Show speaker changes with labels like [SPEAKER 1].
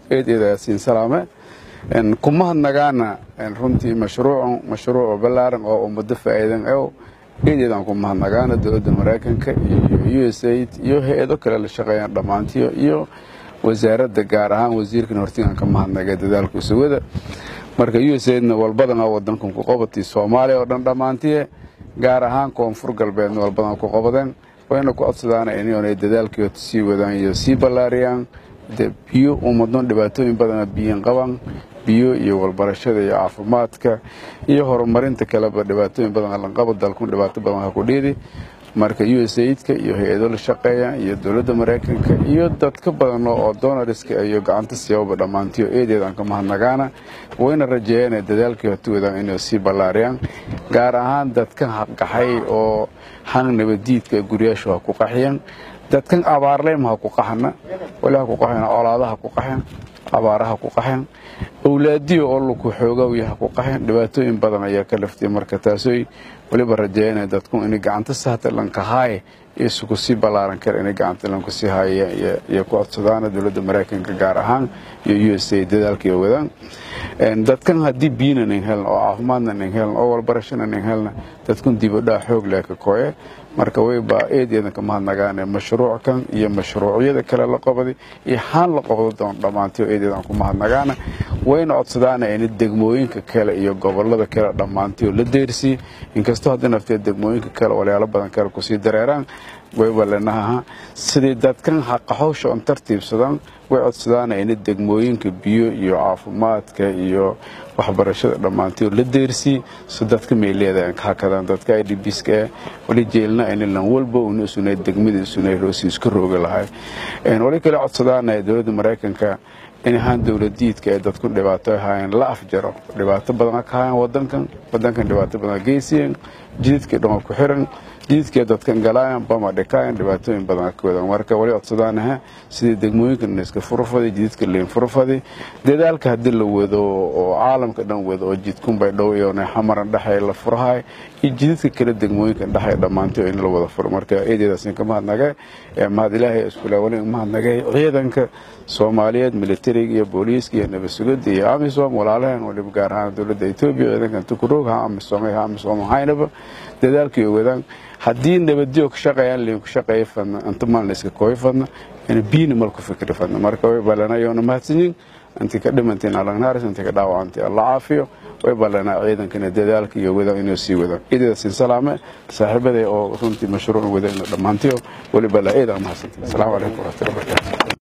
[SPEAKER 1] eed eedaasin salaame kuma hadnagaana runtii mashruucan mashruuc ballaaran oo ummado faa'iidan ew eedeedaan ku mahadnagaana dowladda maraykanka iyo u s aid iyo hay-ado kale la shaqeeyaan dhammaantiyo iyo wasaaradda gaar ahaan wasiirkan hortigaan ka mahadnagay dadaalku isugada marka u s aidna walbadan oo wadankan ku qabatay soomaaliya oo dhan dhammaantiye gaar ahaan koonfur galbeedna walbadan ku qabadeen wayna ku codsadaana inay dadaalkii sii wadaan iyo sii ballaariyaan biyo ummadon dhibaatooyin badana biyin qaban biyo iyo walbarashada iyo caafimaadka iyo horumarinta kaleba dhibaatooyin badan lanqaba dalkun dhibaato badan ha ku dhiidi marka u s aidka iyo hay-ado la shaqeeya iyo dowladda maraykanka iyo dadka badan oo donariska iyo gacanta siyaababa dhammaantiyo eedeedaan ka mahadnagaana wayna rajeeyeen dadaalkii hortiwadaan inay sii ballaariyaan gaar ahaan dadka haqaxay oo hang nabadiidka guryaashu ha ku qaxiyaan dadkan abaarleyma ha ku qaxana wali ha ku qaxina colaadaha ku qaxeen abaaraha ku qaxeen awlaadiyo oo laku xoogawya ha ku qaxeen dhibaatooyin badan ayaa ka laftay marka taasoy waliba rajeeyana dadku inay gacanta sahta lankahaaye isugu sii ballaaran kara inay gacanta lanku sii haaya iyo ku codsadaana dowladda maraykanka gaar ahaan iyo u s a dadaalkaiyo wadaan dadkan haddii biyina nin helna oo caafimaadna nin helna oo walbarashana nin helna dadkun dibadhaa xoog leh ka kooye marka wayba eedeedan ka mahadnagaane mashruuckan iyo mashruucyada kale la qabaday iyo haan la qabdo doon dhammaantiyo eedeedan ku mahadnagaana wayna codsadaana in degmooyinka kale iyo gobolada kale dhammaantiyo la deersii inkastoo hadda naftee degmooyinka kale walyaalo badan kale kusii dareeraan wayba lenaha sidii dadkan haqaxowsha on tartiibsadan way codsadaana in degmooyinka biyo iyo caafimaadka iyo waxbarashada dhammaantiyo la deersii si dadka meeleeda ka hakadaan dadka idbska eh wali jeelna inilan walba una sunay degmada sunay roosi iska rooga lahay wali kale codsadaana dowladda maraykanka in ahaan dowladiidka ee dadku dhibaato ahaayeen la afjaro dhibaato badan ka hayan wadankan wadankan dhibaato badan geysiyeen jididkii dhan ku xiran jididkii dadkan galaayan bama dhikaayan dhibaatooyin badan ka wadaan marka wali codsadaanaha sidii degmooyinkan iska furfaday jididka liin furfaday dadaalka haddii la wado oo caalamka dhan wado oo jidkunbay dhowyona xamaran dhexay la furahay iyo jididka kale degmooyinkan dhexay dhammaantay in la wada furo marka eedeedaasin ka mahadnagay mahad ilaahay iskule wali mahadnagay ciidanka soomaaliyeed militariga iyo booliiska iyo nabadsugada iyo amisom walaalaheen waliba gaar ahaan dowladda etoobiya ciidankan tukuroog ha amisom ha amisom haynaba dadaalkii wadaan haddii nabadyo ka shaqeeyaan liin ku shaqeeya fadna inta maalna iska kooy fadna ina biina mal ku fikri fadna marka way balana yoona mahadsanyin intii ka dhimantiin alagnaaris intii ka dhaawacantay alla caafiyo way ballanaa ciidankana dadaalka iyo wadaan inuu sii wadaan ciidadasin salaame saaxiibaday oo runtii mashruuc wadayna dhammaantiyo weli balaa eedaa mahadsantiin asalaamu calaykum waraxmatullahi wabarakatu